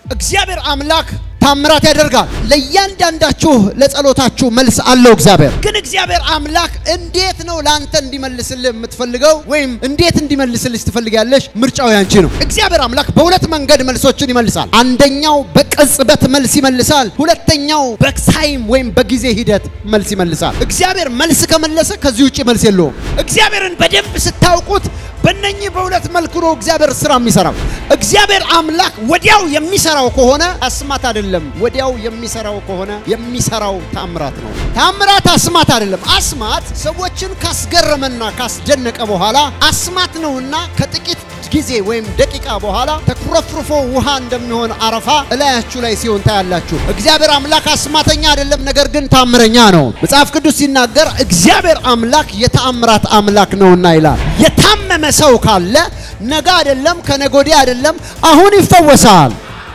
እግዚአብሔር አምላክ ታምራት ያደርጋል። ለእያንዳንዳችሁ ለጸሎታችሁ መልስ አለው እግዚአብሔር። ግን እግዚአብሔር አምላክ እንዴት ነው ለአንተ እንዲመልስልህ የምትፈልገው ወይም እንዴት እንዲመልስልሽ ትፈልጊያለሽ? ምርጫው ያንቺ ነው። እግዚአብሔር አምላክ በሁለት መንገድ መልሶችን ይመልሳል። አንደኛው በቅጽበት መልስ ይመልሳል። ሁለተኛው በታይም ወይም በጊዜ ሂደት መልስ ይመልሳል። እግዚአብሔር መልስ ከመለሰ ከዚህ ውጭ መልስ የለውም። እግዚአብሔርን በደንብ ስታውቁት በእነኚህ በሁለት መልኩ ነው እግዚአብሔር ስራ የሚሰራው። እግዚአብሔር አምላክ ወዲያው የሚሰራው ከሆነ አስማት አይደለም። ወዲያው የሚሰራው ከሆነ የሚሰራው ታምራት ነው። ታምራት አስማት አይደለም። አስማት ሰዎችን ካስገረመና ካስደነቀ በኋላ አስማት ነውና ከጥቂት ጊዜ ወይም ደቂቃ በኋላ ተኩረፍርፎ ውሃ እንደሚሆን አረፋ እላያችሁ ላይ ሲሆን ታያላችሁ። እግዚአብሔር አምላክ አስማተኛ አይደለም፣ ነገር ግን ታምረኛ ነው። መጽሐፍ ቅዱስ ሲናገር እግዚአብሔር አምላክ የተአምራት አምላክ ነውና ይላል። የታመመ ሰው ካለ ነገ አይደለም ከነገ ወዲያ አይደለም አሁን ይፈወሳል።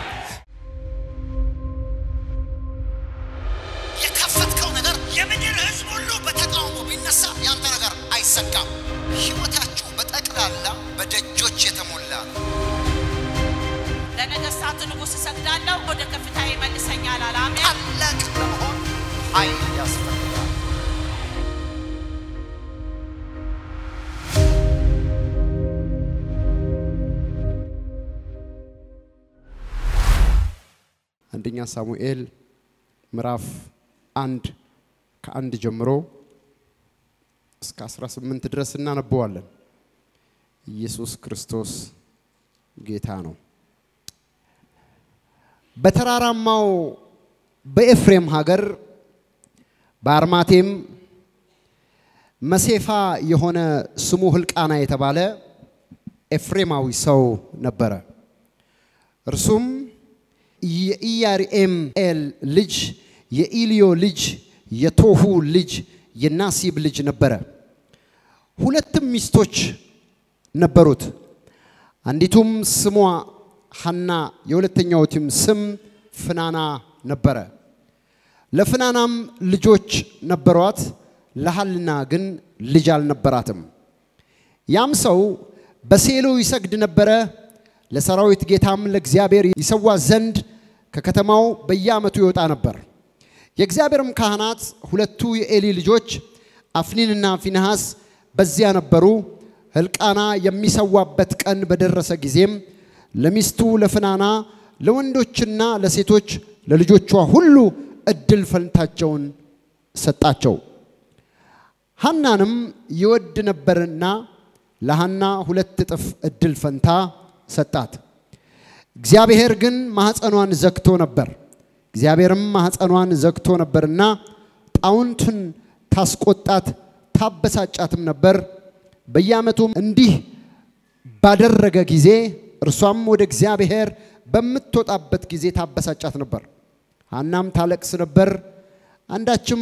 የከፈትከው ነገር የምድር ሕዝብ ሁሉ በተቃውሞ ቢነሳ ያንተ ነገር አይሰካም። ሕይወታችሁ በጠቅላላ በደጆች የተሞላ ነው። ለነገሥታት ንጉሥ እሰግዳለሁ፣ ወደ ከፍታ ይመልሰኛል አለ። አሜን። ታላቅ ለመሆን ኃይል ያስፈልጋል። አንደኛ ሳሙኤል ምዕራፍ አንድ ከአንድ ጀምሮ እስከ 18 ድረስ እናነበዋለን። ኢየሱስ ክርስቶስ ጌታ ነው። በተራራማው በኤፍሬም ሀገር በአርማቴም መሴፋ የሆነ ስሙ ሕልቃና የተባለ ኤፍሬማዊ ሰው ነበረ። እርሱም የኢያሪኤምኤል ልጅ የኢልዮ ልጅ የቶሁ ልጅ የናሲብ ልጅ ነበረ። ሁለትም ሚስቶች ነበሩት። አንዲቱም ስሟ ሐና የሁለተኛዊቱም ስም ፍናና ነበረ። ለፍናናም ልጆች ነበሯት፣ ለሐና ግን ልጅ አልነበራትም። ያም ሰው በሴሎ ይሰግድ ነበረ። ለሰራዊት ጌታም ለእግዚአብሔር ይሰዋ ዘንድ ከከተማው በየዓመቱ ይወጣ ነበር። የእግዚአብሔርም ካህናት ሁለቱ የኤሊ ልጆች አፍኒንና ፊንሐስ በዚያ ነበሩ። ሕልቃና የሚሰዋበት ቀን በደረሰ ጊዜም ለሚስቱ ለፍናና ለወንዶችና ለሴቶች ለልጆቿ ሁሉ እድል ፈንታቸውን ሰጣቸው። ሐናንም ይወድ ነበርና ለሐና ሁለት እጥፍ እድል ፈንታ ሰጣት። እግዚአብሔር ግን ማኅፀኗን ዘግቶ ነበር። እግዚአብሔርም ማኅፀኗን ዘግቶ ነበርና ጣውንቱን ታስቆጣት ታበሳጫትም ነበር። በየዓመቱም እንዲህ ባደረገ ጊዜ እርሷም ወደ እግዚአብሔር በምትወጣበት ጊዜ ታበሳጫት ነበር። ሐናም ታለቅስ ነበር፣ አንዳችም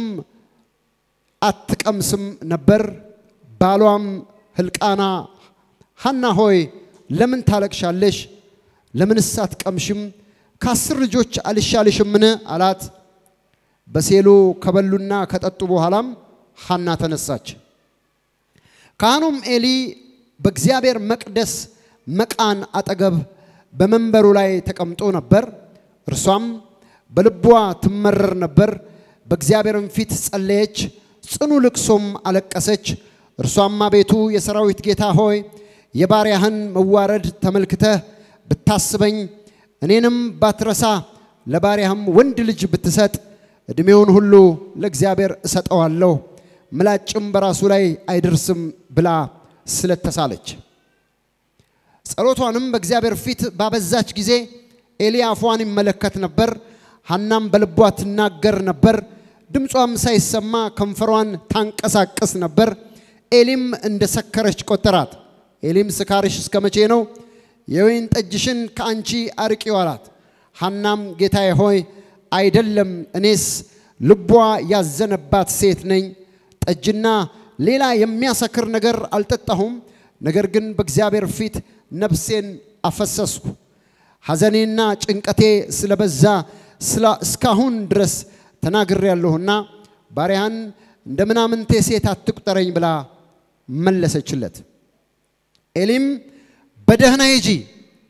አትቀምስም ነበር። ባሏም ሕልቃና ሐና ሆይ ለምን ታለቅሻለሽ? ለምንስ አትቀምሽም? ከአስር ልጆች አልሻልሽምን? አላት። በሴሎ ከበሉና ከጠጡ በኋላም ሐና ተነሳች። ካህኑም ኤሊ በእግዚአብሔር መቅደስ መቃን አጠገብ በመንበሩ ላይ ተቀምጦ ነበር። እርሷም በልቧ ትመረር ነበር። በእግዚአብሔርም ፊት ጸለየች፣ ጽኑ ልቅሶም አለቀሰች። እርሷም አቤቱ የሰራዊት ጌታ ሆይ የባሪያህን መዋረድ ተመልክተህ ብታስበኝ እኔንም ባትረሳ ለባሪያህም ወንድ ልጅ ብትሰጥ ዕድሜውን ሁሉ ለእግዚአብሔር እሰጠዋለሁ፣ ምላጭም በራሱ ላይ አይደርስም ብላ ስለተሳለች ጸሎቷንም በእግዚአብሔር ፊት ባበዛች ጊዜ ኤሊ አፏን ይመለከት ነበር። ሐናም በልቧ ትናገር ነበር፣ ድምጿም ሳይሰማ ከንፈሯን ታንቀሳቅስ ነበር። ኤሊም እንደ ሰከረች ቆጠራት። ኤሊም ስካርሽ እስከ መቼ ነው? የወይን ጠጅሽን ከአንቺ አርቂው አላት። ሐናም ጌታዬ ሆይ አይደለም፣ እኔስ ልቧ ያዘነባት ሴት ነኝ። ጠጅና ሌላ የሚያሰክር ነገር አልጠጣሁም። ነገር ግን በእግዚአብሔር ፊት ነፍሴን አፈሰስኩ። ሐዘኔና ጭንቀቴ ስለበዛ እስካሁን ድረስ ተናግሬያለሁና ባሪያህን እንደ ምናምንቴ ሴት አትቁጠረኝ ብላ መለሰችለት። ኤሊም በደህና ሂጂ፣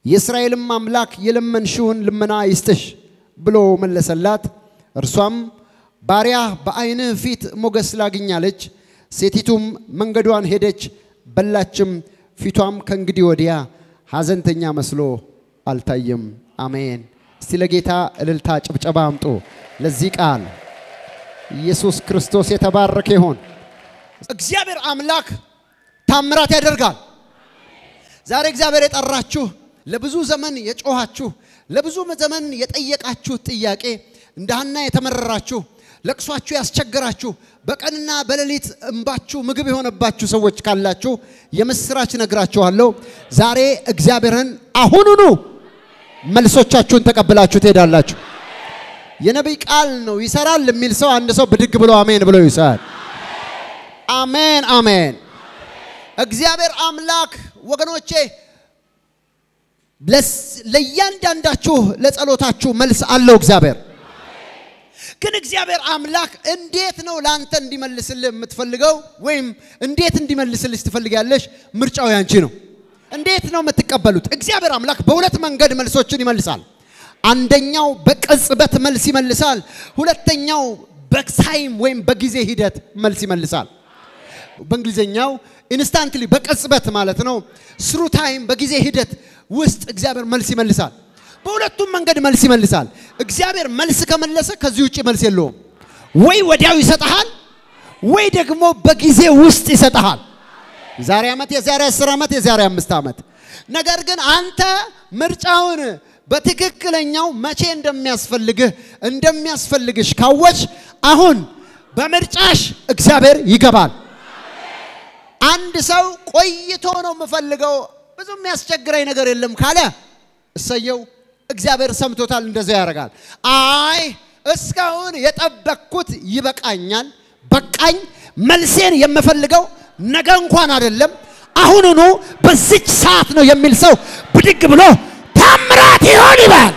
የእስራኤልም አምላክ የለመንሽውን ልመና ይስጥሽ ብሎ መለሰላት። እርሷም ባሪያ በዓይንህ ፊት ሞገስ ላግኛለች። ሴቲቱም መንገዷን ሄደች፣ በላችም። ፊቷም ከእንግዲህ ወዲያ ሐዘንተኛ መስሎ አልታየም። አሜን። እስቲ ለጌታ እልልታ ጭብጨባ አምጡ። ለዚህ ቃል ኢየሱስ ክርስቶስ የተባረከ ይሆን። እግዚአብሔር አምላክ ታምራት ያደርጋል። ዛሬ እግዚአብሔር የጠራችሁ ለብዙ ዘመን የጮኻችሁ ለብዙ ዘመን የጠየቃችሁት ጥያቄ እንደ ሐና የተመረራችሁ ለቅሷችሁ ያስቸገራችሁ በቀንና በሌሊት እንባችሁ ምግብ የሆነባችሁ ሰዎች ካላችሁ የምስራች ነግራችኋለሁ። ዛሬ እግዚአብሔርን አሁኑኑ መልሶቻችሁን ተቀብላችሁ ትሄዳላችሁ። የነቢይ ቃል ነው ይሰራል የሚል ሰው አንድ ሰው ብድግ ብሎ አሜን ብሎ ይሰራል። አሜን አሜን። እግዚአብሔር አምላክ ወገኖቼ ለእያንዳንዳችሁ ለጸሎታችሁ መልስ አለው እግዚአብሔር። ግን እግዚአብሔር አምላክ እንዴት ነው ለአንተ እንዲመልስልህ የምትፈልገው? ወይም እንዴት እንዲመልስልሽ ትፈልጊያለሽ? ምርጫው ያንቺ ነው። እንዴት ነው የምትቀበሉት? እግዚአብሔር አምላክ በሁለት መንገድ መልሶችን ይመልሳል። አንደኛው በቅጽበት መልስ ይመልሳል። ሁለተኛው በታይም ወይም በጊዜ ሂደት መልስ ይመልሳል። በእንግሊዝኛው ኢንስታንትሊ በቅጽበት ማለት ነው። ስሩ ታይም በጊዜ ሂደት ውስጥ እግዚአብሔር መልስ ይመልሳል። በሁለቱም መንገድ መልስ ይመልሳል። እግዚአብሔር መልስ ከመለሰ ከዚህ ውጭ መልስ የለውም። ወይ ወዲያው ይሰጠሃል፣ ወይ ደግሞ በጊዜ ውስጥ ይሰጠሃል። የዛሬ ዓመት፣ የዛሬ አስር ዓመት፣ የዛሬ አምስት ዓመት። ነገር ግን አንተ ምርጫውን በትክክለኛው መቼ እንደሚያስፈልግህ እንደሚያስፈልግሽ ካወች አሁን በምርጫሽ እግዚአብሔር ይገባል። አንድ ሰው ቆይቶ ነው የምፈልገው ብዙ የሚያስቸግረኝ ነገር የለም ካለ እሰየው፣ እግዚአብሔር ሰምቶታል፣ እንደዚያ ያደርጋል። አይ እስካሁን የጠበቅኩት ይበቃኛል፣ በቃኝ፣ መልሴን የምፈልገው ነገ እንኳን አይደለም አሁኑኑ በዚች ሰዓት ነው የሚል ሰው ብድግ ብሎ ታምራት ይሆን ይባል።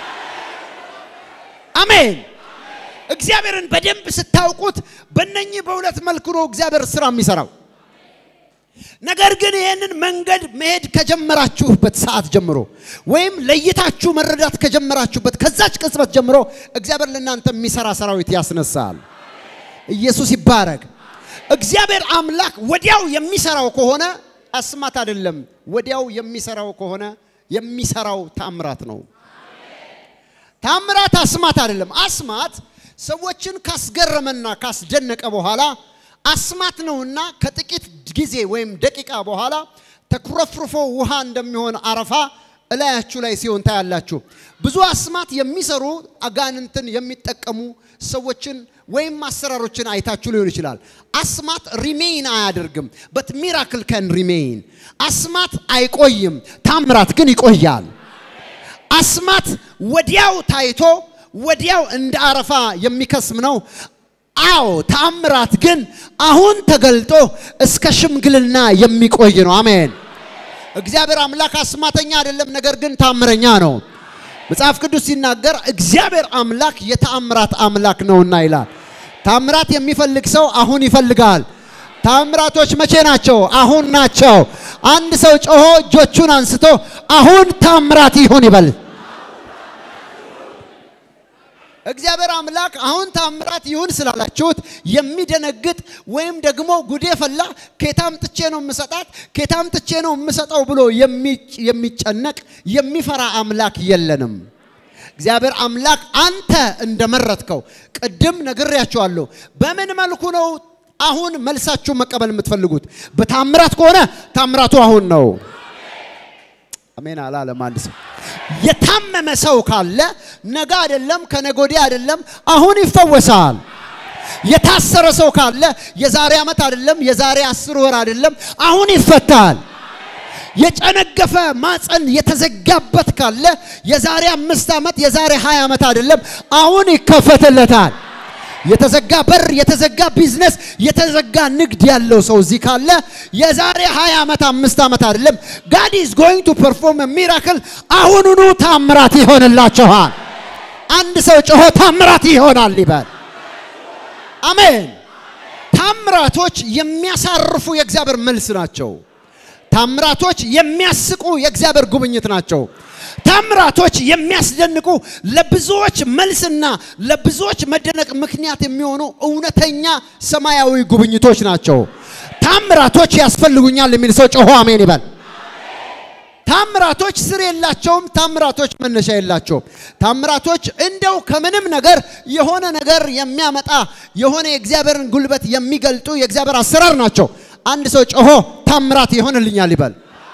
አሜን። እግዚአብሔርን በደንብ ስታውቁት በእነኚህ በሁለት መልኩ ነው እግዚአብሔር ስራ የሚሰራው። ነገር ግን ይህንን መንገድ መሄድ ከጀመራችሁበት ሰዓት ጀምሮ ወይም ለይታችሁ መረዳት ከጀመራችሁበት ከዛች ቅጽበት ጀምሮ እግዚአብሔር ለእናንተ የሚሰራ ሰራዊት ያስነሳል። ኢየሱስ ይባረክ። እግዚአብሔር አምላክ ወዲያው የሚሰራው ከሆነ አስማት አይደለም። ወዲያው የሚሰራው ከሆነ የሚሰራው ታምራት ነው። ታምራት አስማት አይደለም። አስማት ሰዎችን ካስገረመና ካስደነቀ በኋላ አስማት ነውና ከጥቂት ጊዜ ወይም ደቂቃ በኋላ ተኩረፍርፎ ውሃ እንደሚሆን አረፋ እላያችሁ ላይ ሲሆን ታያላችሁ። ብዙ አስማት የሚሰሩ አጋንንትን የሚጠቀሙ ሰዎችን ወይም አሰራሮችን አይታችሁ ሊሆን ይችላል። አስማት ሪሜይን አያደርግም፣ በት ሚራክል ከን ሪሜይን። አስማት አይቆይም፣ ታምራት ግን ይቆያል። አስማት ወዲያው ታይቶ ወዲያው እንደ አረፋ የሚከስም ነው። አዎ ታምራት ግን አሁን ተገልጦ እስከ ሽምግልና የሚቆይ ነው። አሜን። እግዚአብሔር አምላክ አስማተኛ አይደለም፣ ነገር ግን ታምረኛ ነው። መጽሐፍ ቅዱስ ሲናገር እግዚአብሔር አምላክ የተአምራት አምላክ ነውና ይላል። ታምራት የሚፈልግ ሰው አሁን ይፈልጋል። ታምራቶች መቼ ናቸው? አሁን ናቸው። አንድ ሰው ጮሆ እጆቹን አንስቶ አሁን ታምራት ይሁን ይበል። እግዚአብሔር አምላክ አሁን ታምራት ይሁን ስላላችሁት የሚደነግጥ ወይም ደግሞ ጉዴ ፈላ ኬታም ጥቼ ነው የምሰጣት ኬታም ጥቼ ነው የምሰጠው ብሎ የሚጨነቅ የሚፈራ አምላክ የለንም። እግዚአብሔር አምላክ አንተ እንደመረጥከው ቅድም ነግሬያቸዋለሁ። በምን መልኩ ነው አሁን መልሳችሁ መቀበል የምትፈልጉት? በታምራት ከሆነ ታምራቱ አሁን ነው። አሜን አላለም አንድ ሰው። የታመመ ሰው ካለ ነገ አይደለም ከነገ ወዲያ አይደለም አሁን ይፈወሳል። የታሰረ ሰው ካለ የዛሬ ዓመት አይደለም የዛሬ አስር ወር አይደለም አሁን ይፈታል። የጨነገፈ ማፀን የተዘጋበት ካለ የዛሬ አምስት ዓመት የዛሬ ሀያ ዓመት አይደለም አሁን ይከፈትለታል። የተዘጋ በር፣ የተዘጋ ቢዝነስ፣ የተዘጋ ንግድ ያለው ሰው እዚህ ካለ የዛሬ 20 ዓመት አምስት ዓመት አይደለም ጋድ ኢዝ ጎይንግ ቱ ፐርፎርም ሚራክል አሁኑኑ ታምራት ይሆንላችኋል። አንድ ሰው ጮሆ ታምራት ይሆናል ይበል። አሜን። ታምራቶች የሚያሳርፉ የእግዚአብሔር መልስ ናቸው። ታምራቶች የሚያስቁ የእግዚአብሔር ጉብኝት ናቸው። ታምራቶች የሚያስደንቁ ለብዙዎች መልስና ለብዙዎች መደነቅ ምክንያት የሚሆኑ እውነተኛ ሰማያዊ ጉብኝቶች ናቸው። ታምራቶች ያስፈልጉኛል የሚል ሰው ጮሆ አሜን ይበል። ታምራቶች ስር የላቸውም። ታምራቶች መነሻ የላቸውም። ታምራቶች እንደው ከምንም ነገር የሆነ ነገር የሚያመጣ የሆነ የእግዚአብሔርን ጉልበት የሚገልጡ የእግዚአብሔር አሰራር ናቸው። አንድ ሰው ጮሆ ታምራት ይሆንልኛል ይበል።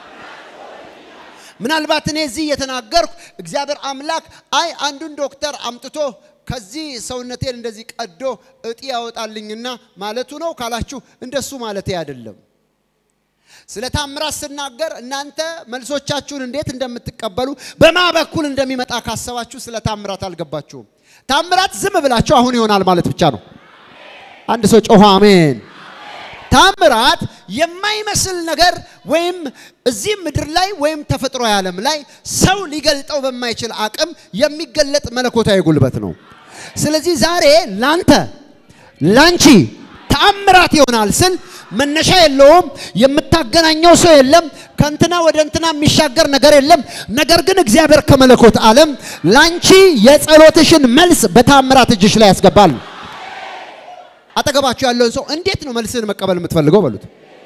ምናልባት እኔ እዚህ እየተናገርኩ እግዚአብሔር አምላክ አይ አንዱን ዶክተር አምጥቶ ከዚህ ሰውነቴን እንደዚህ ቀዶ እጢ ያወጣልኝና ማለቱ ነው ካላችሁ እንደሱ ማለቴ አይደለም። ስለ ታምራት ስናገር እናንተ መልሶቻችሁን እንዴት እንደምትቀበሉ በማ በኩል እንደሚመጣ ካሰባችሁ ስለ ታምራት አልገባችሁም። ታምራት ዝም ብላችሁ አሁን ይሆናል ማለት ብቻ ነው። አንድ ሰው ጮሆ አሜን። ታምራት የማይመስል ነገር ወይም እዚህ ምድር ላይ ወይም ተፈጥሮ ዓለም ላይ ሰው ሊገልጠው በማይችል አቅም የሚገለጥ መለኮታዊ ጉልበት ነው። ስለዚህ ዛሬ ላንተ ላንቺ ተአምራት ይሆናል ስል መነሻ የለውም። የምታገናኘው ሰው የለም። ከእንትና ወደ እንትና የሚሻገር ነገር የለም። ነገር ግን እግዚአብሔር ከመለኮት ዓለም ላንቺ የጸሎትሽን መልስ በታምራት እጅሽ ላይ ያስገባል። አጠገባችሁ ያለውን ሰው እንዴት ነው መልስን መቀበል የምትፈልገው በሉት።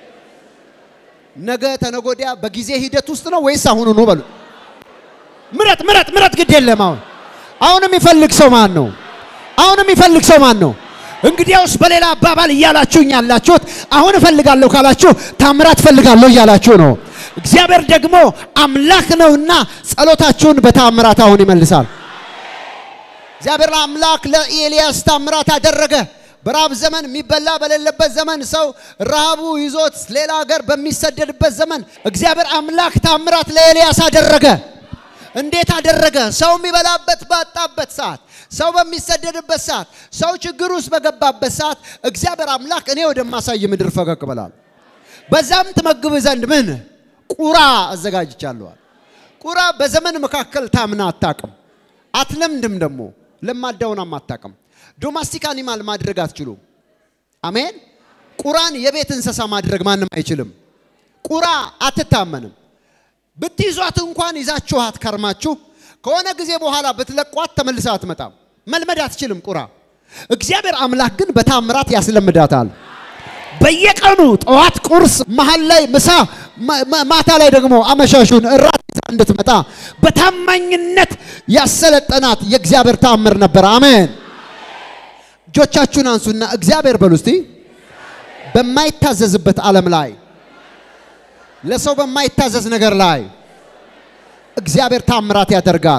ነገ ተነጎዲያ በጊዜ ሂደት ውስጥ ነው ወይስ አሁኑ ነው በሉት። ምረጥ ምረጥ ምረጥ፣ ግድ የለም። አሁን አሁን የሚፈልግ ሰው ማን ነው? አሁን የሚፈልግ ሰው ማን ነው? እንግዲያውስ በሌላ አባባል እያላችሁኝ ያላችሁት አሁን እፈልጋለሁ ካላችሁ ታምራት እፈልጋለሁ እያላችሁ ነው። እግዚአብሔር ደግሞ አምላክ ነውና ጸሎታችሁን በታምራት አሁን ይመልሳል። እግዚአብሔር አምላክ ለኤልያስ ታምራት አደረገ። በራብ ዘመን የሚበላ በሌለበት ዘመን ሰው ረሃቡ ይዞት ሌላ ሀገር በሚሰደድበት ዘመን እግዚአብሔር አምላክ ታምራት ለኤልያስ አደረገ። እንዴት አደረገ? ሰው የሚበላበት ባጣበት ሰዓት፣ ሰው በሚሰደድበት ሰዓት፣ ሰው ችግር ውስጥ በገባበት ሰዓት እግዚአብሔር አምላክ እኔ ወደማሳይ ምድር ፈቀቅ ብላል። በዛም ትመግብ ዘንድ ምን ቁራ አዘጋጅቻለዋል። ቁራ በዘመን መካከል ታምና አታቅም፣ አትለምድም። ደግሞ ለማዳውናም አታቅም። ዶማስቲክ አኒማል ማድረግ አትችሉም። አሜን። ቁራን የቤት እንስሳ ማድረግ ማንም አይችልም። ቁራ አትታመንም። ብትይዟት እንኳን ይዛችኋት ከርማችሁ ከሆነ ጊዜ በኋላ ብትለቋት ተመልሳ አትመጣም። መልመድ አትችልም ቁራ። እግዚአብሔር አምላክ ግን በታምራት ያስለምዳታል። በየቀኑ ጠዋት ቁርስ፣ መሀል ላይ ምሳ፣ ማታ ላይ ደግሞ አመሻሹን እራት ይዛ እንድትመጣ በታማኝነት ያሰለጠናት የእግዚአብሔር ታምር ነበር። አሜን። እጆቻችሁን አንሱና እግዚአብሔር በሉ እስቲ። በማይታዘዝበት ዓለም ላይ ለሰው በማይታዘዝ ነገር ላይ እግዚአብሔር ታምራት ያደርጋል።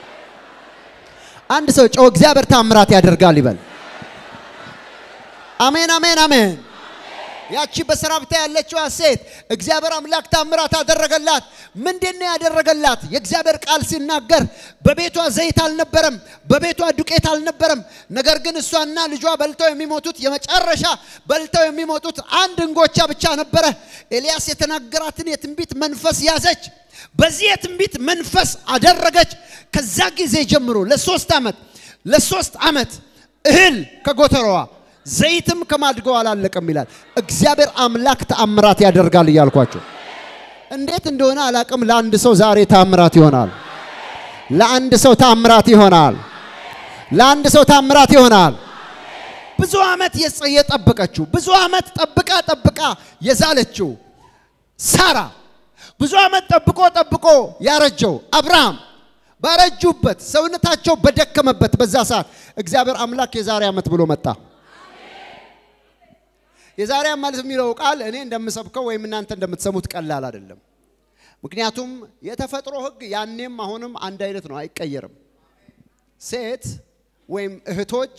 አንድ ሰው ጮህ እግዚአብሔር ታምራት ያደርጋል ይበል። አሜን፣ አሜን፣ አሜን። ያቺ በሰራብታ ያለችዋ ሴት እግዚአብሔር አምላክ ታምራት አደረገላት። ምንድን ነው ያደረገላት? የእግዚአብሔር ቃል ሲናገር በቤቷ ዘይት አልነበረም፣ በቤቷ ዱቄት አልነበረም። ነገር ግን እሷና ልጇ በልተው የሚሞቱት የመጨረሻ በልተው የሚሞቱት አንድ እንጎቻ ብቻ ነበረ። ኤልያስ የተናገራትን የትንቢት መንፈስ ያዘች። በዚህ የትንቢት መንፈስ አደረገች። ከዛ ጊዜ ጀምሮ ለሶስት ዓመት ለሶስት ዓመት እህል ከጎተራዋ ዘይትም ከማድገው አላለቀም ይላል። እግዚአብሔር አምላክ ተአምራት ያደርጋል እያልኳቸው እንዴት እንደሆነ አላቅም። ለአንድ ሰው ዛሬ ታምራት ይሆናል። ለአንድ ሰው ታምራት ይሆናል። ለአንድ ሰው ታምራት ይሆናል። ብዙ ዓመት የጠበቀችው ብዙ ዓመት ጠብቃ ጠብቃ የዛለችው ሳራ ብዙ ዓመት ጠብቆ ጠብቆ ያረጀው አብርሃም ባረጁበት ሰውነታቸው በደከመበት በዛ ሰዓት እግዚአብሔር አምላክ የዛሬ ዓመት ብሎ መጣ። የዛሬ ዓመት የሚለው ቃል እኔ እንደምሰብከው ወይም እናንተ እንደምትሰሙት ቀላል አይደለም። ምክንያቱም የተፈጥሮ ሕግ ያኔም አሁንም አንድ አይነት ነው፣ አይቀየርም። ሴት ወይም እህቶች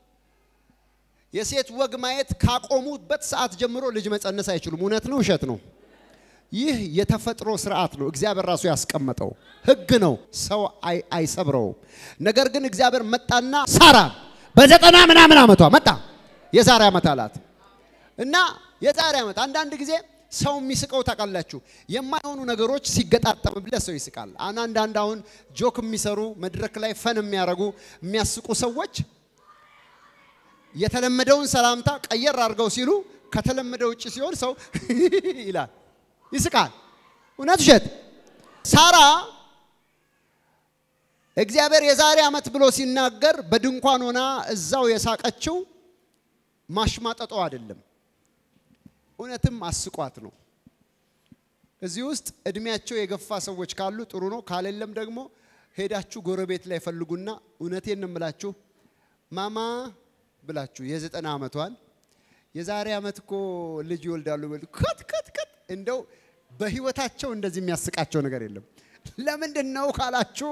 የሴት ወግ ማየት ካቆሙበት ሰዓት ጀምሮ ልጅ መጸነስ አይችሉም። እውነት ነው፣ ውሸት ነው? ይህ የተፈጥሮ ስርዓት ነው። እግዚአብሔር ራሱ ያስቀመጠው ህግ ነው። ሰው አይሰብረውም። ነገር ግን እግዚአብሔር መጣና ሳራ በዘጠና ምናምን ዓመቷ መጣ። የዛሬ ዓመት አላት እና የዛሬ ዓመት አንዳንድ ጊዜ ሰው የሚስቀው ታውቃላችሁ፣ የማይሆኑ ነገሮች ሲገጣጠምብለት ሰው ይስቃል። አንዳንድ አሁን ጆክ የሚሰሩ መድረክ ላይ ፈን የሚያደርጉ የሚያስቁ ሰዎች የተለመደውን ሰላምታ ቀየር አድርገው ሲሉ ከተለመደ ውጭ ሲሆን ሰው ይላል ይስቃል። እውነት ውሸት? ሳራ እግዚአብሔር የዛሬ ዓመት ብሎ ሲናገር በድንኳን ሆና እዛው የሳቀችው ማሽማጠጦ አይደለም፣ እውነትም አስቋት ነው። እዚህ ውስጥ እድሜያቸው የገፋ ሰዎች ካሉ ጥሩ ነው። ካሌለም ደግሞ ሄዳችሁ ጎረቤት ላይ ፈልጉና እውነቴን ነው የምላችሁ ማማ ብላችሁ የዘጠና ዓመቷን የዛሬ ዓመት እኮ ልጅ ይወልዳሉ በሉ ከት ከት ከት እንደው በህይወታቸው እንደዚህ የሚያስቃቸው ነገር የለም። ለምንድን ነው ካላችሁ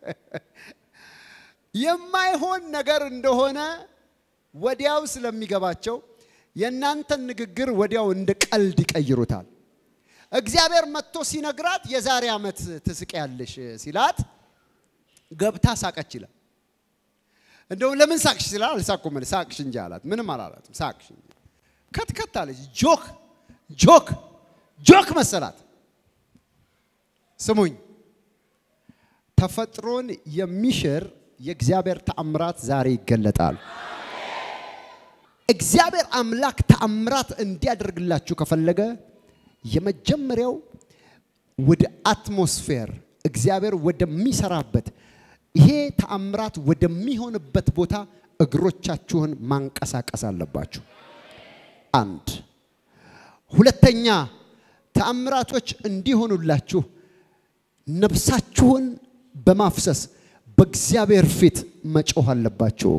የማይሆን ነገር እንደሆነ ወዲያው ስለሚገባቸው የእናንተን ንግግር ወዲያው እንደ ቀልድ ይቀይሩታል። እግዚአብሔር መጥቶ ሲነግራት የዛሬ ዓመት ትስቂያለሽ ሲላት ገብታ ሳቀች ይላል። እንደውም ለምን ሳቅሽ ሲላል አልሳኩም አለ ሳቅሽ እንጂ አላት። ምንም አላላትም። ሳቅሽ እንጂ ከትከት አለች። ጆክ ጆክ ጆክ መሰላት። ስሙኝ፣ ተፈጥሮን የሚሽር የእግዚአብሔር ተአምራት ዛሬ ይገለጣል። እግዚአብሔር አምላክ ተአምራት እንዲያደርግላችሁ ከፈለገ የመጀመሪያው ወደ አትሞስፌር እግዚአብሔር ወደሚሰራበት ይሄ ተአምራት ወደሚሆንበት ቦታ እግሮቻችሁን ማንቀሳቀስ አለባችሁ። አንድ ሁለተኛ ተአምራቶች እንዲሆኑላችሁ ነፍሳችሁን በማፍሰስ በእግዚአብሔር ፊት መጮህ አለባችሁ።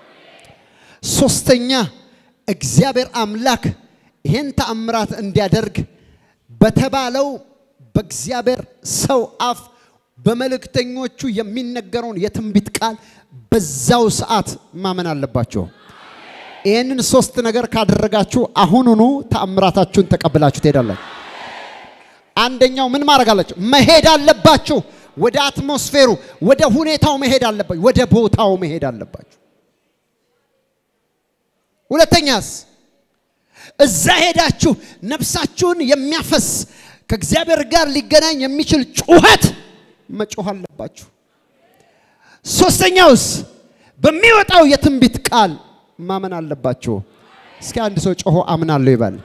ሶስተኛ እግዚአብሔር አምላክ ይህን ተአምራት እንዲያደርግ በተባለው በእግዚአብሔር ሰው አፍ በመልእክተኞቹ የሚነገረውን የትንቢት ቃል በዛው ሰዓት ማመን አለባቸው። ይህንን ሶስት ነገር ካደረጋችሁ አሁኑኑ ተአምራታችሁን ተቀብላችሁ ትሄዳላችሁ። አንደኛው ምን ማድረግ አላችሁ? መሄድ አለባችሁ። ወደ አትሞስፌሩ፣ ወደ ሁኔታው መሄድ አለባችሁ። ወደ ቦታው መሄድ አለባችሁ። ሁለተኛስ እዛ ሄዳችሁ ነፍሳችሁን የሚያፈስ ከእግዚአብሔር ጋር ሊገናኝ የሚችል ጩኸት መጮህ አለባችሁ። ሶስተኛውስ በሚወጣው የትንቢት ቃል ማመን አለባችሁ። እስኪ አንድ ሰው ጮሆ አምናለሁ ይበል።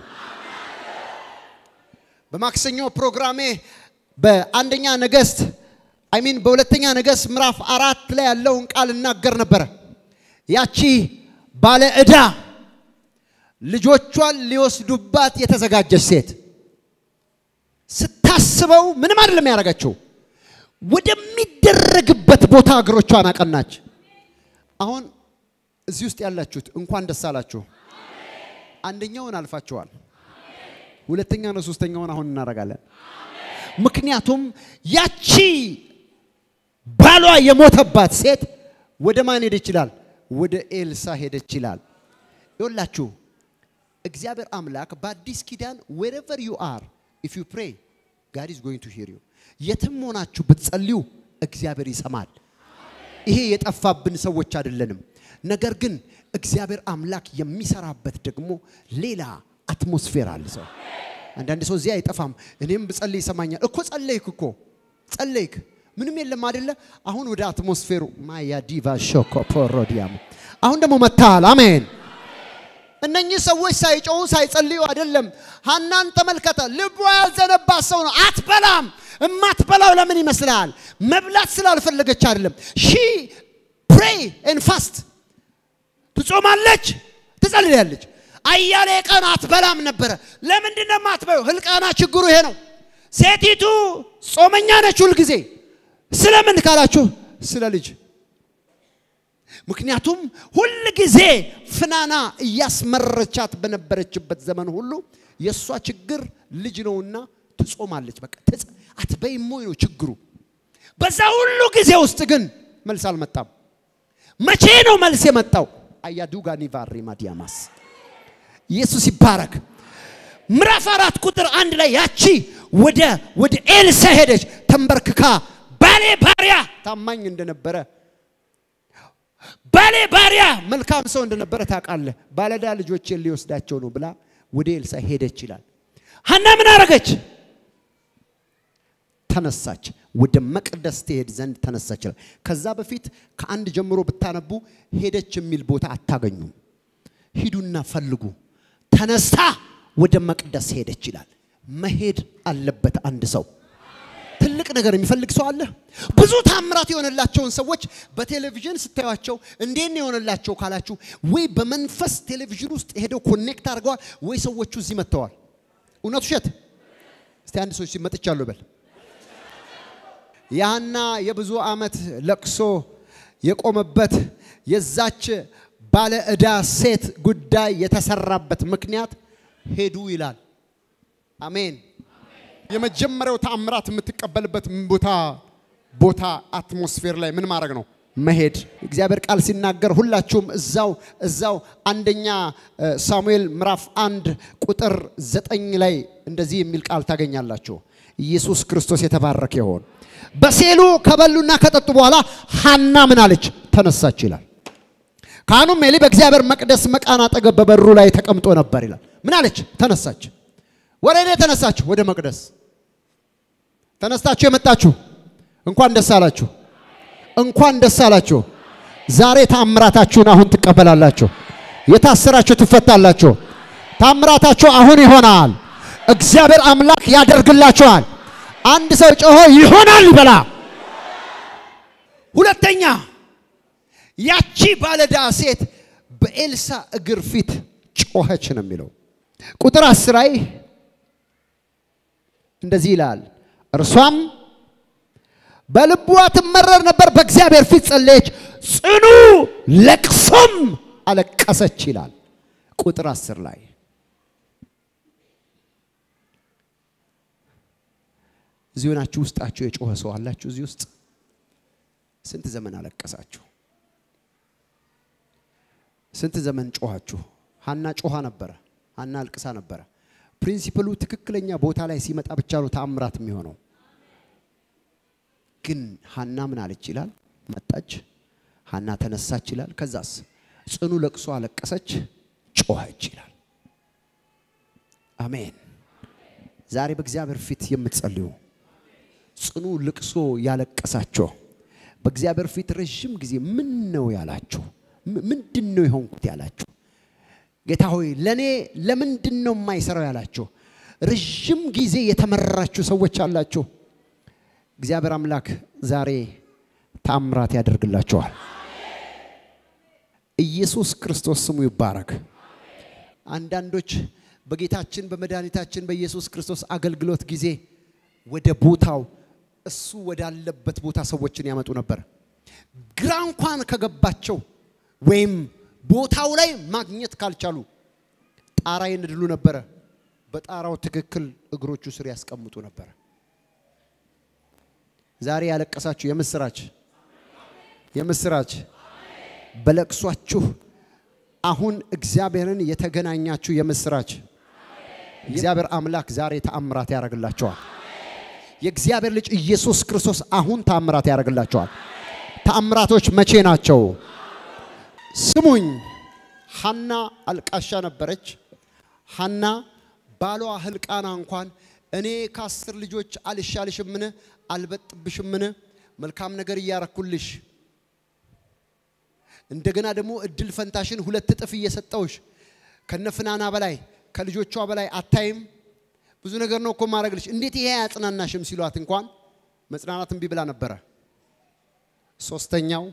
በማክሰኞ ፕሮግራሜ በአንደኛ ነገሥት አይሚን በሁለተኛ ነገሥት ምዕራፍ አራት ላይ ያለውን ቃል እናገር ነበረ። ያቺ ባለ ዕዳ ልጆቿን ሊወስዱባት የተዘጋጀች ሴት ስታስበው ምንም አይደለም ያደረገችው፣ ወደሚደረግበት ቦታ እግሮቿን አቀናች። አሁን እዚህ ውስጥ ያላችሁት እንኳን ደስ አላችሁ። አንደኛውን አልፋችኋል። ሁለተኛና ሶስተኛውን አሁን እናደርጋለን። ምክንያቱም ያቺ ባሏ የሞተባት ሴት ወደ ማን ሄደች ይላል? ወደ ኤልሳ ሄደች ይላል። ይኸውላችሁ እግዚአብሔር አምላክ በአዲስ ኪዳን ዌሬቨር ዩ አር ኢፍ ዩ ፕሬይ ጋድ ኢዝ ጎይንግ ቱ ሂር ዩ። የትም ሆናችሁ ብትጸልዩ እግዚአብሔር ይሰማል። ይሄ የጠፋብን ሰዎች አይደለንም። ነገር ግን እግዚአብሔር አምላክ የሚሰራበት ደግሞ ሌላ አትሞስፌር አለ። ሰው አንዳንድ ሰው እዚህ አይጠፋም። እኔም ብጸልይ ይሰማኛል እኮ ጸለይክ እኮ ጸለይክ፣ ምንም የለም አይደለ? አሁን ወደ አትሞስፌሩ ማያ ዲቫ ሾኮ ፖሮዲያም አሁን ደግሞ መታል። አሜን። እነኚህ ሰዎች ሳይጮሁ ሳይጸልዩ አይደለም። ሀናን ተመልከተ። ልቧ ያዘነባት ሰው ነው። አትበላም። እማትበላው ለምን ይመስልሃል? መብላት ስላልፈለገች አይደለም። ሺ ፕሬይ ኤን ፋስት ትጾማለች፣ ትጸልያለች። አያሌ ቀን አትበላም ነበረ። ለምንድን ነው የማትበላው? ህልቃና ችግሩ ይሄ ነው። ሴቲቱ ጾመኛ ነች ሁልጊዜ። ስለምን ካላችሁ ስለ ልጅ ምክንያቱም ሁል ጊዜ ፍናና እያስመረቻት በነበረችበት ዘመን ሁሉ የእሷ ችግር ልጅ ነውና ትጾማለች። በቃ አትበይም ወይ ነው ችግሩ። በዛ ሁሉ ጊዜ ውስጥ ግን መልስ አልመጣም። መቼ ነው መልስ የመጣው? አያዱጋ ኒቫሪ ማዲያማስ ኢየሱስ ይባረክ። ምዕራፍ አራት ቁጥር አንድ ላይ ያቺ ወደ ወደ ኤልሳ ሄደች። ተንበርክካ ባሌ ባሪያ ታማኝ እንደነበረ ባሌ ባሪያ መልካም ሰው እንደነበረ ታውቃለህ። ባለዳ ልጆቼን ሊወስዳቸው ነው ብላ ወደ ኤልሳ ሄደች ይላል። ሀና ምን አረገች? ተነሳች። ወደ መቅደስ ትሄድ ዘንድ ተነሳች ይላል። ከዛ በፊት ከአንድ ጀምሮ ብታነቡ ሄደች የሚል ቦታ አታገኙም። ሂዱና ፈልጉ። ተነስታ ወደ መቅደስ ሄደች ይላል። መሄድ አለበት አንድ ሰው ትልቅ ነገር የሚፈልግ ሰው አለ? ብዙ ታምራት የሆነላቸውን ሰዎች በቴሌቪዥን ስታዩቸው እንዴት ነው የሆነላቸው ካላችሁ፣ ወይ በመንፈስ ቴሌቪዥን ውስጥ ሄደው ኮኔክት አድርገዋል፣ ወይ ሰዎቹ እዚህ መጥተዋል። እውነት ውሸት? እስቲ አንድ ሰው ሲመጥቻለሁ በል። ያና የብዙ ዓመት ለቅሶ የቆመበት የዛች ባለ ዕዳ ሴት ጉዳይ የተሰራበት ምክንያት ሄዱ ይላል። አሜን። የመጀመሪያው ተአምራት የምትቀበልበት ቦታ ቦታ አትሞስፌር ላይ ምን ማድረግ ነው? መሄድ። እግዚአብሔር ቃል ሲናገር ሁላችሁም እዛው እዛው አንደኛ ሳሙኤል ምዕራፍ አንድ ቁጥር ዘጠኝ ላይ እንደዚህ የሚል ቃል ታገኛላችሁ። ኢየሱስ ክርስቶስ የተባረከ ይሆን። በሴሉ ከበሉና ከጠጡ በኋላ ሐና ምን አለች? ተነሳች ይላል። ካህኑም ኤሊ በእግዚአብሔር መቅደስ መቃን አጠገብ በበሩ ላይ ተቀምጦ ነበር ይላል። ምን አለች? ተነሳች። ወደ እኔ ተነሳችሁ፣ ወደ መቅደስ ተነስታችሁ የመጣችሁ እንኳን ደስ አላችሁ፣ እንኳን ደስ አላችሁ። ዛሬ ታምራታችሁን አሁን ትቀበላላችሁ። የታሰራችሁ ትፈታላችሁ። ታምራታችሁ አሁን ይሆናል። እግዚአብሔር አምላክ ያደርግላችኋል። አንድ ሰው ጮሆ ይሆናል ይበላ። ሁለተኛ ያቺ ባለዳ ሴት በኤልሳ እግር ፊት ጮኸች ነው የሚለው ቁጥር አስር ላይ እንደዚህ ይላል። እርሷም በልቧ ትመረር ነበር፣ በእግዚአብሔር ፊት ጸለየች፣ ጽኑ ለቅሶም አለቀሰች ይላል። ቁጥር አስር ላይ እዚህ ሆናችሁ ውስጣችሁ የጮኸ ሰው አላችሁ? እዚህ ውስጥ ስንት ዘመን አለቀሳችሁ? ስንት ዘመን ጮኋችሁ? ሀና ጮኋ ነበረ። ሀና አልቅሳ ነበረ። ፕሪንሲፕሉ ትክክለኛ ቦታ ላይ ሲመጣ ብቻ ነው ተአምራት የሚሆነው። ግን ሀና ምን አለች ይላል? መጣች። ሀና ተነሳች ይላል። ከዛስ ጽኑ ለቅሶ አለቀሰች፣ ጮኸች ይላል። አሜን። ዛሬ በእግዚአብሔር ፊት የምትጸልዩ ጽኑ ልቅሶ ያለቀሳችሁ በእግዚአብሔር ፊት ረዥም ጊዜ ምን ነው ያላችሁ፣ ምንድን ነው የሆንኩት ያላችሁ ጌታ ሆይ ለእኔ ለምንድን ነው የማይሰራው ያላችሁ ረዥም ጊዜ የተመራችሁ ሰዎች አላችሁ። እግዚአብሔር አምላክ ዛሬ ታምራት ያደርግላችኋል። ኢየሱስ ክርስቶስ ስሙ ይባረክ። አንዳንዶች በጌታችን በመድኃኒታችን በኢየሱስ ክርስቶስ አገልግሎት ጊዜ ወደ ቦታው እሱ ወዳለበት ቦታ ሰዎችን ያመጡ ነበር። ግራ እንኳን ከገባቸው ወይም ቦታው ላይ ማግኘት ካልቻሉ ጣራ ይንድሉ ነበረ። በጣራው ትክክል እግሮቹ ስር ያስቀምጡ ነበረ። ዛሬ ያለቀሳችሁ የምስራች የምስራች በለቅሷችሁ አሁን እግዚአብሔርን የተገናኛችሁ የምስራች እግዚአብሔር አምላክ ዛሬ ተአምራት ያደርግላቸዋል። የእግዚአብሔር ልጅ ኢየሱስ ክርስቶስ አሁን ተአምራት ያደርግላቸዋል። ተአምራቶች መቼ ናቸው? ስሙኝ። ሐና አልቃሻ ነበረች። ሐና ባሏ ህልቃና እንኳን እኔ ከአስር ልጆች አልሻልሽምን? አልበጥብሽምን? መልካም ነገር እያረኩልሽ እንደገና ደግሞ እድል ፈንታሽን ሁለት እጥፍ እየሰጠውሽ ከነፍናና በላይ ከልጆቿ በላይ አታይም? ብዙ ነገር ነው እኮ ማድረግልሽ። እንዴት ይሄ አያጽናናሽም? ሲሏት እንኳን መጽናናት እምቢ ብላ ነበረ። ሶስተኛው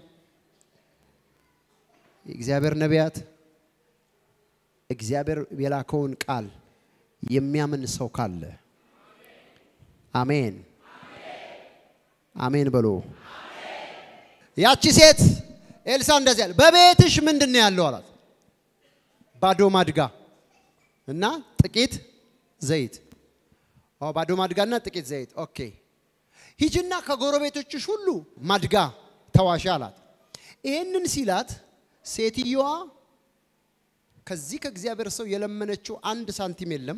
የእግዚአብሔር ነቢያት እግዚአብሔር የላከውን ቃል የሚያምን ሰው ካለ አሜን አሜን በሎ። ያቺ ሴት ኤልሳ እንደዚህ አለ፣ በቤትሽ ምንድን ነው ያለው አላት። ባዶ ማድጋ እና ጥቂት ዘይት። ኦ ባዶ ማድጋና ጥቂት ዘይት። ኦኬ ሂጅና ከጎረቤቶችሽ ሁሉ ማድጋ ተዋሻ አላት። ይህንን ሲላት ሴትየዋ ከዚህ ከእግዚአብሔር ሰው የለመነችው አንድ ሳንቲም የለም።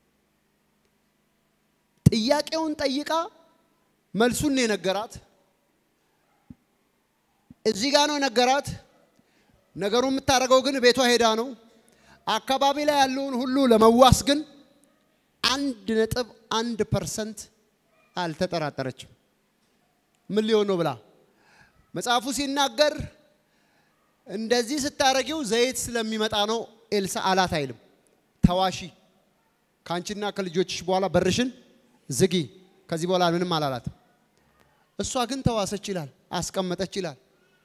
ጥያቄውን ጠይቃ መልሱን ነው የነገራት። እዚህ ጋር ነው ነገራት። ነገሩ የምታደርገው ግን ቤቷ ሄዳ ነው። አካባቢ ላይ ያለውን ሁሉ ለመዋስ ግን አንድ ነጥብ አንድ ፐርሰንት አልተጠራጠረችም። ምን ሊሆን ነው ብላ መጽሐፉ ሲናገር እንደዚህ ስታረጊው ዘይት ስለሚመጣ ነው ኤልሳ አላት አይልም። ተዋሺ ከአንቺና ከልጆችሽ በኋላ በርሽን ዝጊ። ከዚህ በኋላ ምንም አላላት። እሷ ግን ተዋሰች ይላል፣ አስቀመጠች ይላል።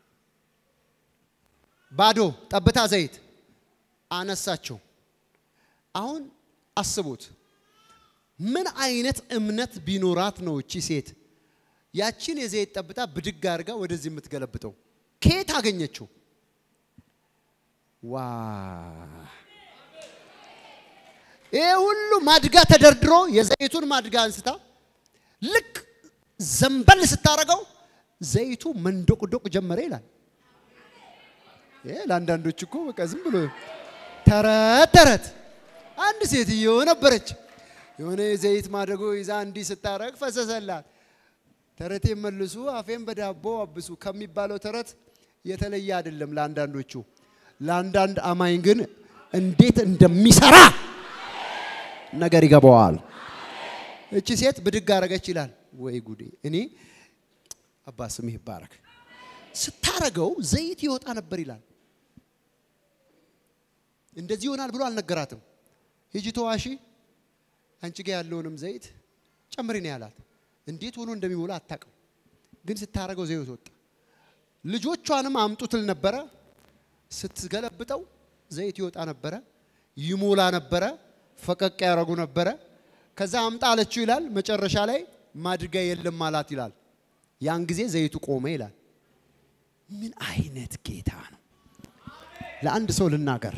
ባዶ ጠብታ ዘይት አነሳችው። አሁን አስቡት፣ ምን አይነት እምነት ቢኖራት ነው እቺ ሴት ያችን የዘይት ጠብታ ብድግ አድርጋ ወደዚህ የምትገለብጠው? ከየት አገኘችው? ዋ ይህ ሁሉ ማድጋ ተደርድሮ የዘይቱን ማድጋ አንስታ ልክ ዘንበል ስታረገው ዘይቱ መንዶቅዶቅ ጀመረ ይላል። ይሄ ለአንዳንዶች እኮ በቃ ዝም ብሎ ተረት ተረት። አንድ ሴትዮ ነበረች የሆነ የዘይት ማደጎ ይዛ እንዲህ ስታረግ ፈሰሰላት። ተረቴ መልሱ አፌን በዳቦ አብሱ ከሚባለው ተረት የተለየ አይደለም ለአንዳንዶቹ። ለአንዳንድ አማኝ ግን እንዴት እንደሚሰራ ነገር ይገባዋል። እቺ ሴት ብድግ አረገች ይላል። ወይ ጉዴ! እኔ አባ ስምህ ይባረክ። ስታረገው ዘይት ይወጣ ነበር ይላል። እንደዚህ ይሆናል ብሎ አልነገራትም። ሂጂ ተዋሺ፣ አንቺ ጋር ያለውንም ዘይት ጨምሪ ነው ያላት። እንዴት ሆኖ እንደሚሞላ አታውቅም፣ ግን ስታረገው ዘይት ወጣ። ልጆቿንም አምጡትል ነበረ። ስትገለብጠው ዘይት ይወጣ ነበረ፣ ይሞላ ነበረ፣ ፈቀቅ ያደረጉ ነበረ። ከዛ አምጣ አለችው ይላል። መጨረሻ ላይ ማድጋ የለም አላት ይላል። ያን ጊዜ ዘይቱ ቆመ ይላል። ምን አይነት ጌታ ነው! ለአንድ ሰው ልናገር፣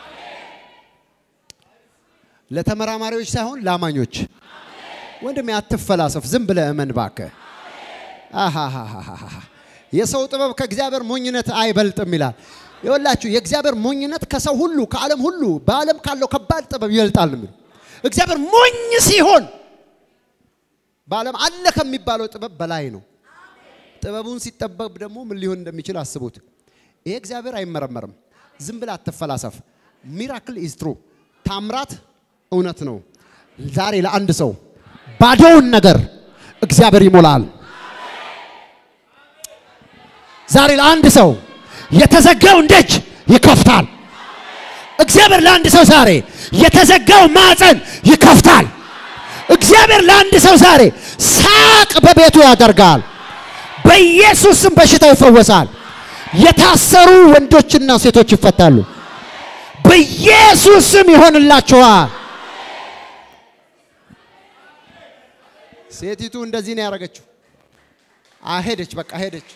ለተመራማሪዎች ሳይሆን ለአማኞች። ወንድሜ አትፈላሰፍ፣ ዝም ብለህ እመን እባክህ። አሃሃሃሃ የሰው ጥበብ ከእግዚአብሔር ሞኝነት አይበልጥም ይላል። ይወላችሁ የእግዚአብሔር ሞኝነት ከሰው ሁሉ ከዓለም ሁሉ በዓለም ካለው ከባድ ጥበብ ይበልጣል ነው የሚለው። እግዚአብሔር ሞኝ ሲሆን በዓለም አለ ከሚባለው ጥበብ በላይ ነው። ጥበቡን ሲጠበብ ደግሞ ምን ሊሆን እንደሚችል አስቡት። ይሄ እግዚአብሔር አይመረመርም። ዝም ብለህ አትፈላሰፍ። ሚራክል ኢዝ ትሩ ታምራት እውነት ነው። ዛሬ ለአንድ ሰው ባዶውን ነገር እግዚአብሔር ይሞላል። ዛሬ ለአንድ ሰው የተዘጋውን ደጅ ይከፍታል። እግዚአብሔር ለአንድ ሰው ዛሬ የተዘጋው ማዕፀን ይከፍታል። እግዚአብሔር ለአንድ ሰው ዛሬ ሳቅ በቤቱ ያደርጋል። በኢየሱስ ስም በሽታው ይፈወሳል። የታሰሩ ወንዶችና ሴቶች ይፈታሉ። በኢየሱስ ስም ይሆንላችኋል። ሴቲቱ እንደዚህ ነው ያደረገችው። አሄደች፣ በቃ ሄደች።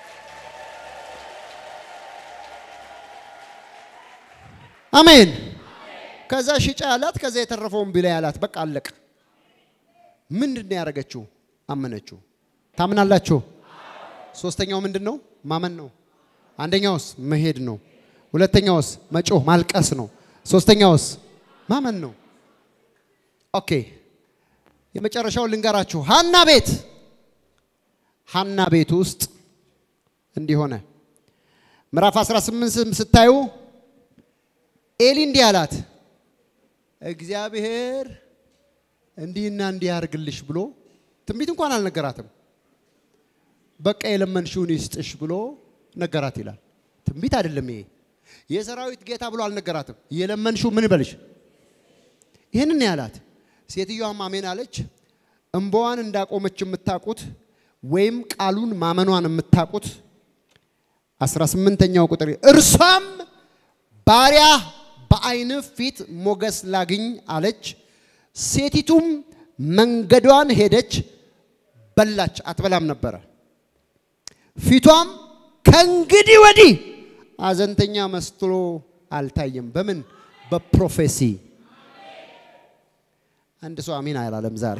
አሜን። ከዛ ሽጫ ያላት፣ ከዛ የተረፈውን ቢላ ያላት፣ በቃ አለቀ። ምንድን ነው ያደረገችው? አመነችው። ታምናላችሁ? ሶስተኛው ምንድን ነው? ማመን ነው። አንደኛውስ መሄድ ነው። ሁለተኛውስ መጮህ ማልቀስ ነው። ሶስተኛውስ ማመን ነው። ኦኬ የመጨረሻው ልንገራችሁ። ሀና ቤት ሀና ቤት ውስጥ እንዲህ ሆነ። ምዕራፍ 18 ስታዩ ኤሊ እንዲህ አላት፣ እግዚአብሔር እንዲህና እንዲህ ያርግልሽ ብሎ ትንቢት እንኳን አልነገራትም። በቃ የለመንሽውን ይስጥሽ ብሎ ነገራት ይላል። ትንቢት አይደለም ይሄ። የሰራዊት ጌታ ብሎ አልነገራትም። የለመንሽው ምን በልሽ? ይህንን ያላት ሴትዮዋም አሜን አለች። እምባዋን እንዳቆመች የምታውቁት ወይም ቃሉን ማመኗን የምታውቁት አስራ ስምንተኛው ቁጥር እርሷም ባሪያ በዓይን ፊት ሞገስ ላግኝ አለች። ሴቲቱም መንገዷን ሄደች፣ በላች፣ አትበላም ነበረ። ፊቷም ከእንግዲህ ወዲህ አዘንተኛ መስሎ አልታየም። በምን በፕሮፌሲ አንድ ሰው አሚን አላለም። ዛሬ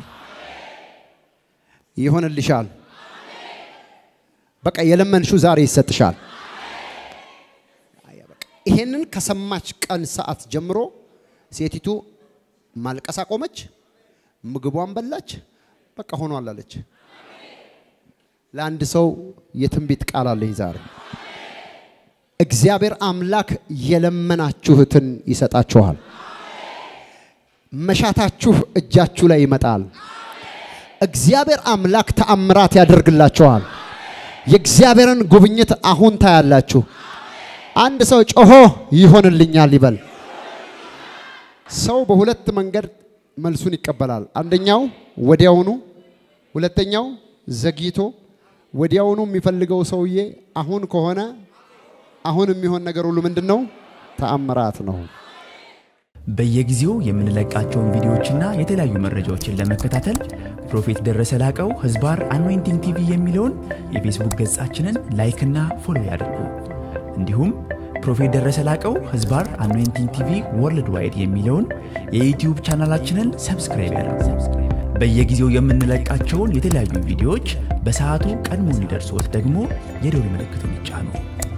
ይሆንልሻል። በቃ የለመንሽው ዛሬ ይሰጥሻል። ይሄንን ከሰማች ቀን ሰዓት ጀምሮ ሴቲቱ ማልቀስ አቆመች፣ ምግቧን በላች። በቃ ሆኗል አለች። ለአንድ ሰው የትንቢት ቃል አለኝ ዛሬ እግዚአብሔር አምላክ የለመናችሁትን ይሰጣችኋል። መሻታችሁ እጃችሁ ላይ ይመጣል። እግዚአብሔር አምላክ ተአምራት ያደርግላችኋል። የእግዚአብሔርን ጉብኝት አሁን ታያላችሁ። አንድ ሰው ጮሆ ይሆንልኛል ይበል። ሰው በሁለት መንገድ መልሱን ይቀበላል። አንደኛው ወዲያውኑ፣ ሁለተኛው ዘግይቶ፣ ወዲያውኑ የሚፈልገው ሰውዬ አሁን ከሆነ አሁን የሚሆን ነገር ሁሉ ምንድን ነው? ተአምራት ነው። በየጊዜው የምንለቃቸውን ቪዲዮዎችና የተለያዩ መረጃዎችን ለመከታተል ፕሮፌት ደረሰ ላቀው ህዝባር አኖይንቲንግ ቲቪ የሚለውን የፌስቡክ ገጻችንን ላይክና ፎሎ ያድርጉ። እንዲሁም ፕሮፌት ደረሰ ላቀው ህዝባር አኖይንቲንግ ቲቪ ወርልድ ዋይድ የሚለውን የዩትዩብ ቻናላችንን ሰብስክራይብ ያድርጉ። በየጊዜው የምንለቃቸውን የተለያዩ ቪዲዮዎች በሰዓቱ ቀድሞ እንዲደርሶት ደግሞ የደውል ምልክቱን ይጫኑ።